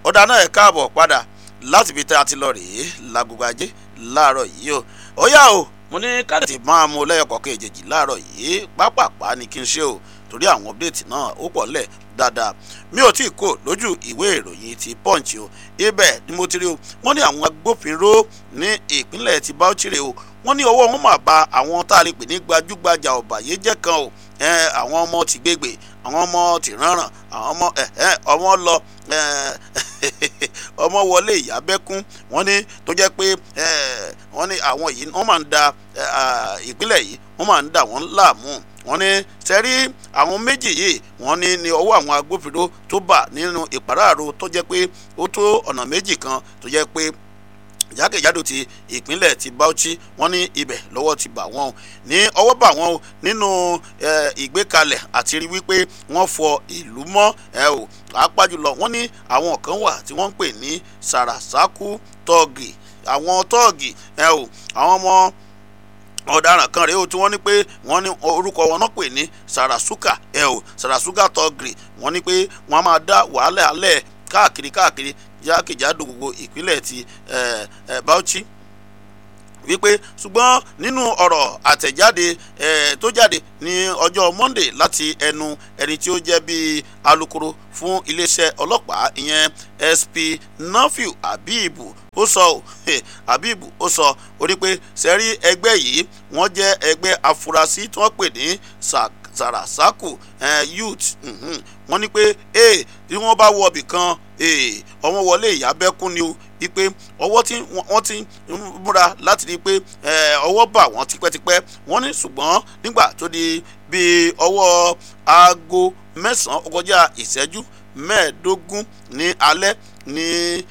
ọ̀dà náà ẹ̀ káàbọ̀ padà láti fi tẹ́ a ti lọ rèé lágogo ajé láàárọ̀ yìí o ó yá o mo ní káàdì máa mú lẹ́yọkọ̀ọ́kẹ́ èjèèjì láàárọ̀ yìí pápápá ni kí n ṣe o torí àwọn update náà ó pọ̀ lẹ̀ dáadáa mi ò tí ì kó lójú ìwé ìròyìn ti punch o ibẹ̀ ni mo ti rí o wọ́n ní àwọn agbófinró ní ìpínlẹ̀ ti Bauchi rè o wọ́n ní ọwọ́ wọn máa ba àwọn tá a lè pè ní gbajúgbajà ọ̀bàyéjẹ́ kan o àwọn ọmọ ti gbégbé àwọn ọmọ ti rànràn àwọn ọmọ ọmọ lọ ọmọ wọlé ìyábẹ́kún wọ́n ní tó jẹ́ pé wọ́n ní àwọn yìí wọ́n máa ń da ìpínlẹ̀ yìí wọ́n máa ń dà wọ́n láàmú wọ́n ní sẹ́rí àwọn méjì yìí wọ́n ní ní ọwọ́ àwọn agbófinró tó bà nínú ìpàráàrò tó jẹ́ pé ó tó ọ̀nà méjì kan tó jẹ́ pé jákèjádò ti ìpínlẹ̀ ti Bauchi wọ́n ní ibẹ̀ lọ́wọ́ ti bà wọ́n ní ọwọ́ bà wọ́n nínú ìgbékalẹ̀ àti rí wípé wọ́n fọ ìlú mọ́ ẹ o pàápàá jùlọ wọ́n ní àwọn kan wà tí wọ́n ń pè ní sàràsákú tọ́ọ̀gì àwọn tọ́ọ̀gì ẹ o àwọn ọmọ ọ̀daràn kan rèé o tí wọ́n ní pé wọ́n ní orúkọ wọn náà pè ní sarasuka ẹ o sarasuka tọ́gìrì wọ́n ní pé wọ́n á máa dá wàhálà alẹ́ káàkiri káàkiri jákèjádò gbogbo ìpínlẹ̀ ti Bauchi wípé ṣùgbọ́n nínú ọ̀rọ̀ àtẹ̀jáde tó jáde ní ọjọ́ Monday láti ẹnu ẹni tí ó jẹ́ bíi alukoro fún iléeṣẹ́ ọlọ́pàá ìyẹn SP Nafiu Habibu ó sọ ọ́ Habibu ó sọ ó ní pé sẹ́rí ẹgbẹ́ yìí wọ́n jẹ́ ẹgbẹ́ afurasí tí wọ́n pè ní sàràsákù youth wọ́n ní pé tí wọ́n bá wọ ibì kan ọmọ wọlé ìyábẹ́kún ni o wípé ọwọ́ tí wọ́n ti múra láti rí i pé ọwọ́ bà wọ́n tipẹ́tipẹ́ wọ́n ní ṣùgbọ́n nígbà tó di bíi ọwọ́ aago mẹ́sàn-án ọkọjá ìṣẹ́jú mẹ́ẹ̀ẹ́dógún ní alẹ́ ní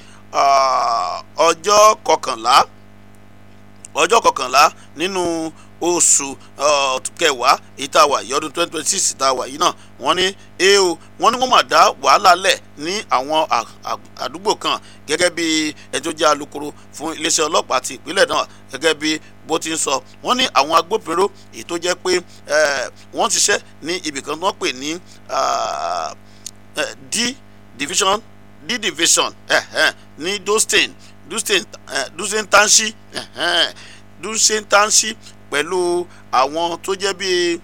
ọjọ́ kọkànlá ọjọ́ kọkànlá nínú oṣù kẹwàá ìtawà yìí ọdún twenty twenty six ìtawà yìí náà wọ́n ní eo wọ́n ní wọ́n máa dá wàhálà lẹ̀ ní àwọn àdúgbò kan gẹ́gẹ́ bí ẹni tó jẹ́ alukoro fún iléeṣẹ́ ọlọ́pàá ti ìpínlẹ̀ náà gẹ́gẹ́ bí bó ti ń sọ wọ́n ní àwọn agbófinró èyí tó jẹ́ pé wọ́n ti ṣiṣẹ́ ní ibìkan tó ń pè ní d division d division ní dostin dostin dostin tanshi dostin tanshi pẹ̀lú àwọn tó jẹ́ bíi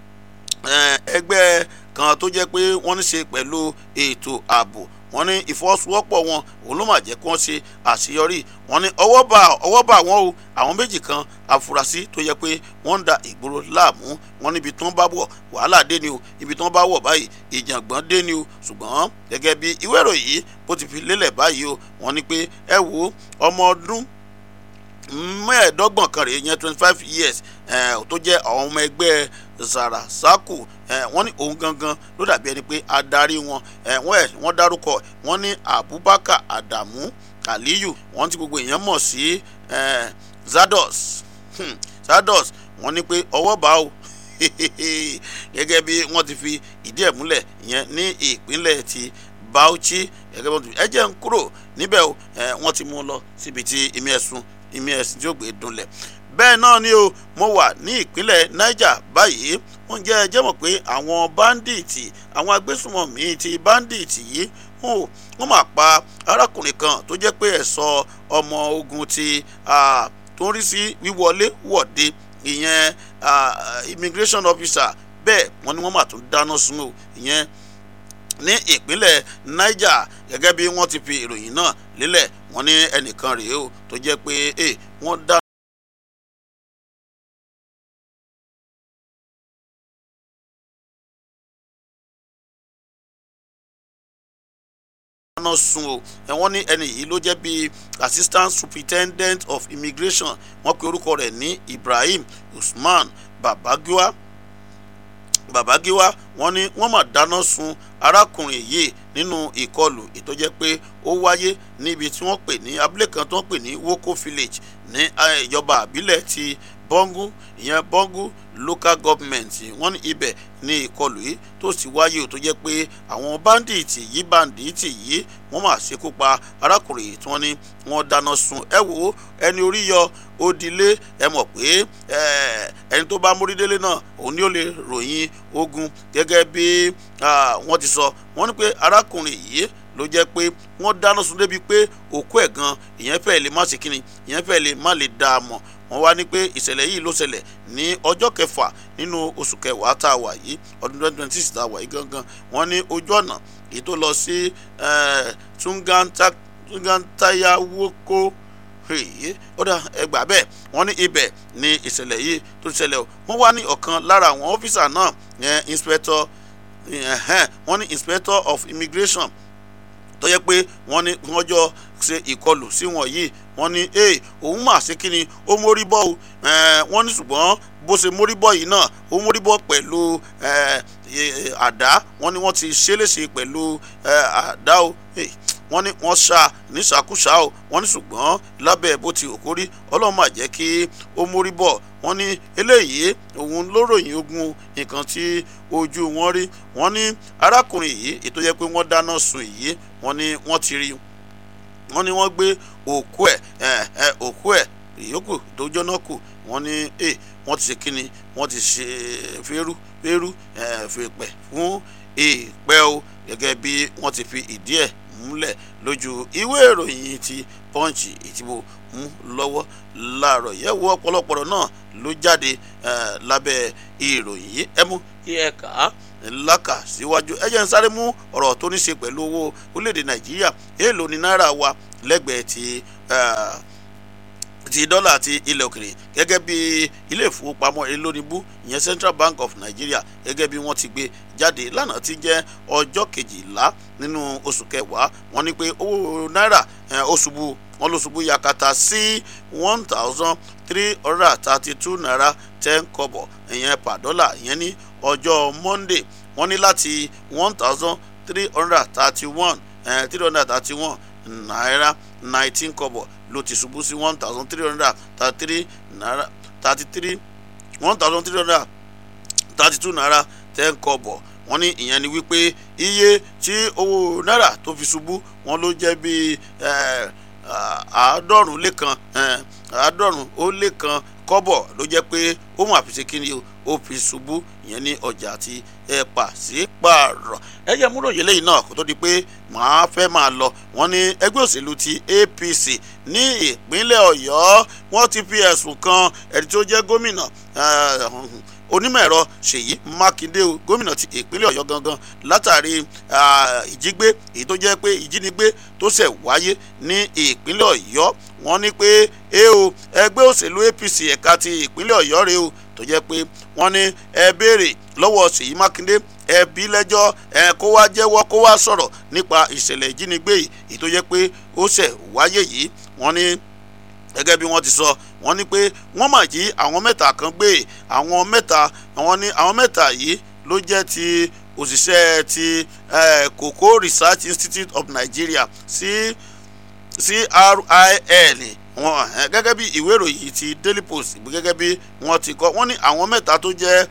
ẹgbẹ́ kan tó jẹ́ pé wọ́n ní ṣe pẹ̀lú ètò ààbò wọ́n ní ìfọwọ́sowọ́pọ̀ wọn òun ló mà jẹ́ kí wọ́n ṣe àṣeyọrí wọ́n ní ọwọ́ bá ọwọ́ bá wọn o àwọn méjì kan afurasí tó yẹ pé wọ́n ń da ìgboro láàmú wọ́n níbi tí wọ́n bá wọ̀ wàhálà dé ni o ibi tí wọ́n bá wọ̀ báyìí ìjàngbọ̀n dé ni o ṣùgbọ́n gẹ́gẹ́ bí ìwé ìròyìn yìí bó ti fi lélẹ̀ báyìí o wọ́n ní pé ẹ wo ọmọ ọdún mẹ́ẹ̀ẹ́dọ́gbọ̀n kan rèé yẹn twenty five years tó jẹ́ àwọn ọmọ ẹgbẹ́ sarasaku wọ́n ní òun gangan ló dàbí ẹni pé adarí wọn wọ́n dárúkọ wọ́n ní Abubakar Adamu Aliyu wọ́n ti gbogbo èèyàn mọ̀ sí Zados Zados wọ́n ní pé ọwọ́ bá o gẹ́gẹ́ bí wọ́n ti fi ìdí ẹ̀ múlẹ̀ yẹn ní ìpínlẹ̀ ti Bauchi gẹ́gẹ́ bí wọ́n ti fi ẹ jẹ́ ń kúrò níbẹ̀ o wọ́n ti mú un lọ síbi tí ìmí ẹ̀sùn ìmí ẹ̀sìn tí ó gbé dunlẹ̀ bẹ́ẹ̀ náà ni o mo wà ní ìpínlẹ̀ Niger báyìí wọ́n jẹ́ ẹjẹ́ mọ̀ pé àwọn báńdíìtì àwọn agbésùmọ̀mí ti báńdíìtì yìí wọ́n máa pa arákùnrin kan tó jẹ́ pé ẹ̀ṣọ́ ọmọ ogun ti tó ń rí sí wíwọlé wọ̀de ìyẹn immigration officer bẹ́ẹ̀ wọ́n ní wọ́n máa tún dáná sun o ìyẹn ní ìpínlẹ̀ Niger gẹ́gẹ́ bí wọ́n ti fi ìròyìn náà lélẹ̀ wọ́n ní ẹnìkan rèé o tó jẹ́ pé wọ́n dá. dáná sun o ẹ̀wọ̀n ní ẹni yìí ló jẹ́ bíi assistant superintendent of immigration wọ́n pe orúkọ rẹ̀ ní Ibrahim Usman Babagiwa Babagiwa wọ́n ní wọ́n mà dáná sun arákùnrin yìí nínú ìkọlù ìtọ́jẹ́ pé ó wáyé níbi tí wọ́n pè ní abúlé kan tó ń pè ní Woko village ní ìjọba àbílẹ̀ ti Bọ́ngú ìyẹn Bọ́ngú local government wọ́n ní ibẹ̀ ní ìkọlù yìí tó sì wáyé tó jẹ́ pé àwọn báńdíìtì yìí báńdíìtì yìí wọ́n máa ṣekú pa arákùnrin tí wọ́n ní wọ́n dáná sun ẹ wò ó ẹni orí yọ ó dilé ẹ mọ̀ pé ẹni tó bá mórí délé náà òun ni ó lè ròyìn ogun gẹ́gẹ́ bí wọ́n ti sọ wọ́n ní pé arákùnrin yìí ló jẹ́ pé wọ́n dáná sun débi pé òkú ẹ̀ gan ìyẹn fẹ́ lè má ṣe kíni ìyẹn fẹ́ lè má lè dá a mọ̀ wọ́n wá ní pé ìṣẹ̀lẹ̀ yìí ló ṣẹlẹ̀ ní ọjọ́ kẹfà nínú oṣù kẹwàá tá a wà yìí ọdún twenty twenty six tá a wà yìí gangan wọ́n ní ojú ọ̀nà èyí tó lọ sí tungantayawoko ó dà ẹgbà bẹ́ẹ̀ wọ́n ní ibẹ̀ ní ìṣẹ̀lẹ̀ yìí tó ṣẹlẹ̀ o wọ́n wá ní ọ̀kan lára àwọn ọ́fíìsà náà yẹn inspector wọ́n ní inspector of immigration tó yẹ pé wọ́n ní wọ́n jọ ṣe ìkọlù sí wọn yìí wọ́n ní ee òun mà ṣe kí ni ó mórí bọ́ o wọ́n ní ṣùgbọ́n bó ṣe mórí bọ́ yìí náà ó mórí bọ́ pẹ̀lú àdá wọ́n ní wọ́n ti ṣe léṣe pẹ̀lú àdá o wọ́n ní wọ́n ṣá níṣàkúṣà o wọ́n ní ṣùgbọ́n lábẹ́ bó ti òkú rí ọlọ́run máa jẹ́ kí ó mórí bọ̀ wọ́n ní eléyìí òun ló ròyìn ogun nǹkan tí ojú wọn rí wọ́n ní arákùnrin yìí ètò yẹ pé wọ́n dáná sun yìí wọ́n ní wọ́n ti rí wọ́n ní wọ́n gbé òkú ẹ̀ ẹ̀ òkú ẹ̀ ìyókù tó jóná kù wọ́n ní ẹ̀ wọ́n ti ṣe kínni wọ́n ti ṣe fẹ́rú fẹ́rú fèpẹ̀ fún ìpẹ́ o gẹ́gẹ́ bí wọ́n ti fi ìdí ẹ̀ múlẹ̀ lójú ìwé ìròyìn ti pọ́ǹchì ìtìbò mú lọ́wọ́ láàárọ̀ yẹ wo ọ̀pọ̀lọpọ̀ náà ló jáde lábẹ́ ìròyìn yìí ẹ mú kí ẹ kà á lákà síwájú ẹ jẹ́ ń sáré mú ọ̀rọ̀ tó ní ṣe pẹ̀lú owó orílẹ̀-èdè nàìjíríà èèlò ní náírà wa lẹ́gbẹ̀ẹ́ ti ti dọ́là àti ilẹ̀ òkèrè gẹ́gẹ́ bí ilé ìfowópamọ́ elónibú ìyẹn Central Bank of Nigeria gẹ́gẹ́ bí wọ́n ti gbé jáde lánàá ti jẹ́ ọjọ́ kejìlá nínú oṣù kẹwàá wọ́n ní pé owó náírà ó ṣubú wọ́n ló ṣubú yakata sí one thousand three hundred and thirty two naira ten kọ́bọ̀ ìyẹn per dollar ìyẹn ní ọjọ́ Monday wọ́n ní láti one thousand three hundred and thirty one three hundred and thirty one naira nineteen kọ́bọ̀ ló ti ṣubú sí one thousand three hundred thirty three naira thirty three one thousand three hundred thirty two naira ten kọ́bọ̀ wọ́n ní ìyẹn ni wípé iye tí owó náírà tó fi ṣubú wọ́n ló jẹ́ bíi àádọ́rùn lé kan àádọ́rùn ó lé kan kọ́bọ̀ ló jẹ́ pé ó mú àfiṣe kíni ó fi ṣubú ìyẹn ní ọjà àti ẹ̀pà sí pààrọ̀ ẹ̀yẹ múròyìn lẹ́yìn náà kó tó di pé màá fẹ́ máa lọ wọ́n ní ẹgbẹ́ òṣèlú ti APC ní ìpínlẹ̀ Ọ̀yọ́ wọ́n ti fi ẹ̀sùn kan ẹni tó jẹ́ gómìnà onímọ̀ ẹ̀rọ Ṣèyí Mákindé o gómìnà ti ìpínlẹ̀ Ọ̀yọ́ gangan látàrí ìjígbé èyí tó jẹ́ pé ìjínigbé tó ṣẹ̀ wáyé ní ìpínlẹ̀ Ọ̀yọ́ wọ́n ní pé ẹ o ẹgbẹ́ òṣèlú APC ẹ̀ka ti ìpínlẹ̀ Ọ̀yọ́ rèé o tó jẹ́ pé wọ́n ní ẹ béèrè lọ́wọ́ Ṣèyí Mákindé ẹ bí lẹ́jọ́ ẹ kó wá jẹ́wọ́ kó wá sọ̀rọ̀ nípa ìṣẹ̀lẹ̀ ìjínigbé yìí èyí tó jẹ́ pé ó ṣẹ̀ wáyé yìí wọ́n ní gẹ́gẹ́ bí wọ́n ti sọ wọ́n ní pé wọ́n mà jí àwọn mẹ́ta kan gbé àwọn mẹ́ta wọ́n ní àwọn mẹ́ta yìí ló jẹ́ ti òṣìṣẹ́ ti Cocoa Research Institute of Nigeria sí CRIN wọn gẹ́gẹ́ bí ìwé ìròyìn ti Daily Post gẹ́gẹ́ bí wọ́n ti kọ wọ́n ní àwọn mẹ́ta tó jẹ́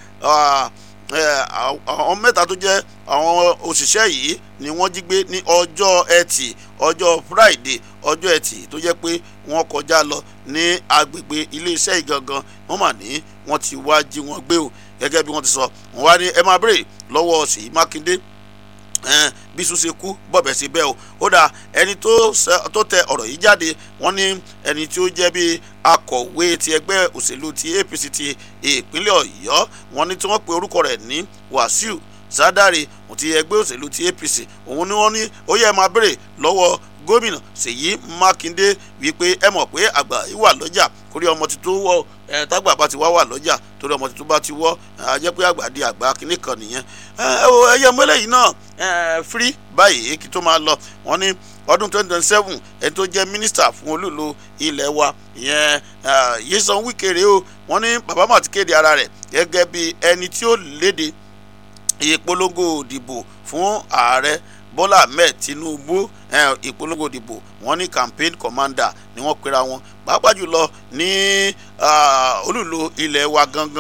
àwọn mẹ́ta tó jẹ́ àwọn òṣìṣẹ́ yìí ni wọ́n jí gbé ní ọjọ́ ẹtì ọjọ́ Friday ọjọ́ ẹtì tó jẹ́ pé wọ́n kọjá lọ ní agbègbè iléeṣẹ́ ìgangan wọ́n mà ní wọ́n ti wá jí wọn gbé o gẹ́gẹ́ bí wọ́n ti sọ wọ́n wá ní ẹ máa bèrè lọ́wọ́ Ṣèyí Mákindé bí sùn ṣe kú bọ̀bẹ̀ sí bẹ́ẹ̀ o ó dà ẹni tó tẹ ọ̀rọ̀ yìí jáde wọ́n ní ẹni tí ó jẹ́ bí akọ̀wé ti ẹgbẹ́ òṣèlú ti APC ti ìpínlẹ̀ Ọ̀yọ́ wọ́n ní tí wọ́n pe orúkọ rẹ̀ ní Wàsíù Sádàrè ti ẹgbẹ́ òṣèlú ti APC òun ni wọ́n ní ó yẹ máa béèrè lọ́wọ́ gómìnà Ṣèyí Mákindé wípé ẹ mọ̀ pé àgbà yìí wà lọ́jà kórí ọmọ tuntun wọ ẹ tágbà bá ti wá wà lọ́jà torí ọmọ tuntun bá ti wọ́ ẹ jẹ́ pé àgbà di àgbà kínní kan nìyẹn ẹ wo ẹyẹ mọ́lẹ̀ yìí náà ẹ firi báyìí kí tó máa lọ wọ́n ní ọdún twenty twenty seven ẹni tó jẹ́ mínísítà fún olúlo ilẹ̀ wa ìyẹn Nyesom Wike rèé o wọ́n ní bàbá mà ti kéde ara rẹ̀ gẹ́gẹ́ bí ẹni tí ó léde ìpolongo òdìbò fún ààrẹ Bọ́lá Ahmed Tinubu ìpolongo ìdìbò wọ́n ní campaign commander ni wọ́n pera wọn pàápàá jùlọ ní olùlò ilẹ̀ wa gangan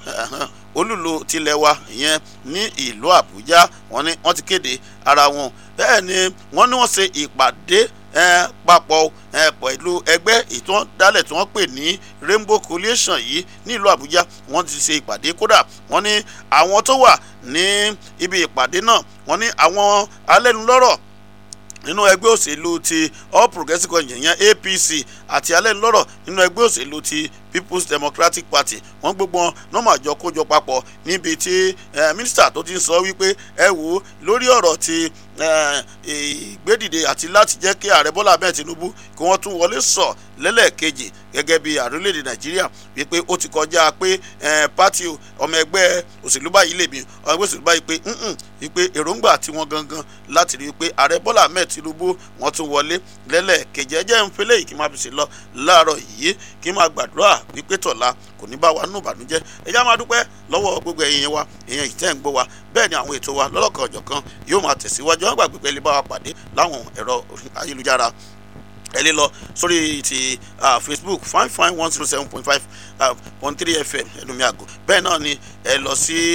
olùlò tilẹ̀ wa ìyẹn ní ìlú àbújá wọ́n ní wọ́n ti kéde ara wọn bẹ́ẹ̀ ni wọ́n ní wọ́n ṣe ìpàdé papọ̀ pẹ̀lú ẹgbẹ́ ìtàn dálẹ̀ tí wọ́n pè ní rainbow coalition yìí nílùú àbújá wọ́n ti ṣe ìpàdé kódà wọ́n ní àwọn tó wà ní ibi ìpàdé náà wọ́n ní àwọn alẹ́nulọ́rọ̀ nínú ẹgbẹ́ òṣèlú ti all progressives congress yẹn apc àti alẹ́nulọ́rọ̀ nínú ẹgbẹ́ òṣèlú ti people's democratic party wọ́n gbogbo wọn náà máa jọ kójọ papọ̀ níbi tí mínísítà tó ti ń sọ wípé ẹ wò ó lórí ọ̀rọ̀ ti ìgbédìde àti láti jẹ́ kí ààrẹ bọ́lá abẹ́ẹ̀ tinubu kí wọ́n tún wọlé sọ lẹ́lẹ́ẹ̀kejì gẹ́gẹ́ bí ààrẹ orílẹ̀-èdè nàìjíríà wípé ó ti kọjá pé pátì ọmọ ẹgbẹ́ òṣèlú báyìí lè bí ọmọ ẹgbẹ́ òṣèlú báyìí pé wípé èròǹgbà tí wọ́n gangan láti rí i pé ààrẹ bọ́lá abẹ́ẹ̀ tinubu wọ́n tún wọlé lẹ́lẹ́ẹ̀kejì ẹ jẹ́ ń fẹ́lẹ́ yìí kí n máa fi ṣe lọ láàárọ̀ yìí kí n máa gbàdúrà wípé tọ̀la kò ní bá wa nù ìbànújẹ́ ẹ já máa dúpẹ́ lọ́wọ́ gbogbo ẹ̀yin wa èèyàn ìtẹ́ ń gbọ́ wa bẹ́ẹ̀ ni àwọn ètò wa lọ́lọ́kan ọ̀jọ̀kan yóò máa tẹ̀síwájú wọn gbàgbé pé lè bá wa pàdé láwọn ẹ̀rọ ayélujára ẹ lè lọ sórí ti facebook fine fine one zero seven point five point three fm ẹnu mi àgọ́ bẹ́ẹ̀ náà ni ẹ lọ sí